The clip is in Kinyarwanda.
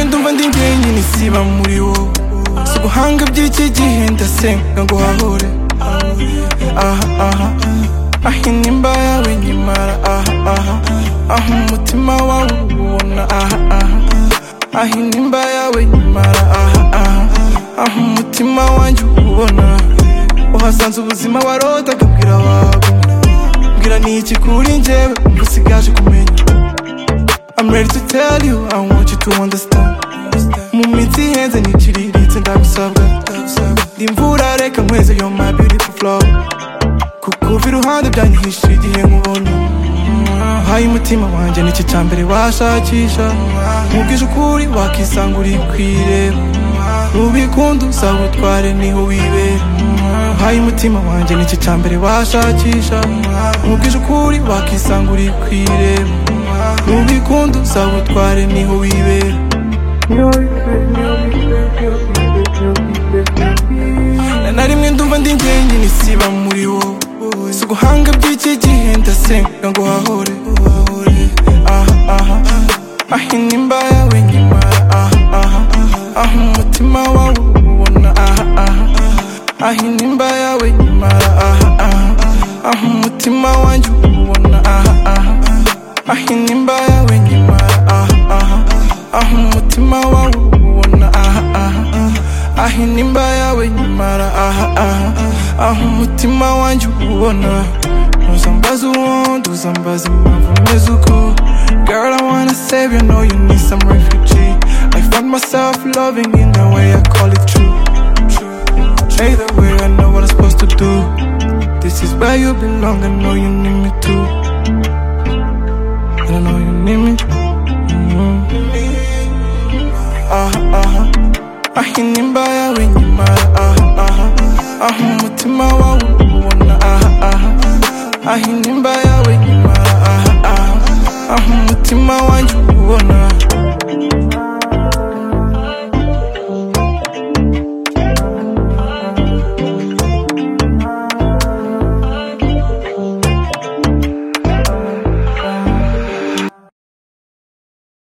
ndumva ndi njyenyine nisiba muri wowe si ubuhanga by'iki gihe ndasenga ngo uhahore aha aha aho inimba yawe nyimara aha aha aho umutima wawe ubona aha aha aho inimba yawe nyimara aha aha aho umutima wanjye ubona uhasanze ubuzima warodaga bwira wawe mbwira ni iki kuri njyewe ubu usigaje kumenya I'm ready to tell you, I want you to understand Mu minsi ihenze ntikiriritse ndagusabwa Ndi imvura reka nkweze yo my beautiful flow Kukuva iruhande byanyihishe igihe nkubonye Uhaye umutima wanjye nicyo cya mbere washakisha Nkubwije ukuri wakisanga uri kwireba Nubikunda uzawutware niho wibera Uhaye umutima wanjye nicyo cya mbere washakisha Nkubwije ukuri wakisanga uri kwireba Nubikunda uzawutware niho wibera Na- na rimwe ndumva ndi njyenyine isiba muri wowe si uguhanga by'iki gihe ndasenga ngo hahore aha aha aho inimba yawe nyimara aha aha aho umutima wawe ubona aha aha aho inimba yawe nyimara aha aha aho umutima wanjye ubona aha aha aho inimba yawe nyimara aha aha aho umutima wawe ubona aha aha aho inimba yawe nyimara aha aha aho umutima wanjye ubona ntuzambaze uwundi uzambaze impamvu meze uko girl I wanna save you know you need some refugee I find myself loving in the way I call it true Either way I know what I'm supposed to do This is where you belong I know you need me too And I know you need me Mhm. Aha aha aho inimba yawe nyimara aha aha aho umutima wawe ubona aha aha aho inimba yawe nyimara aha aha aho umutima wanjye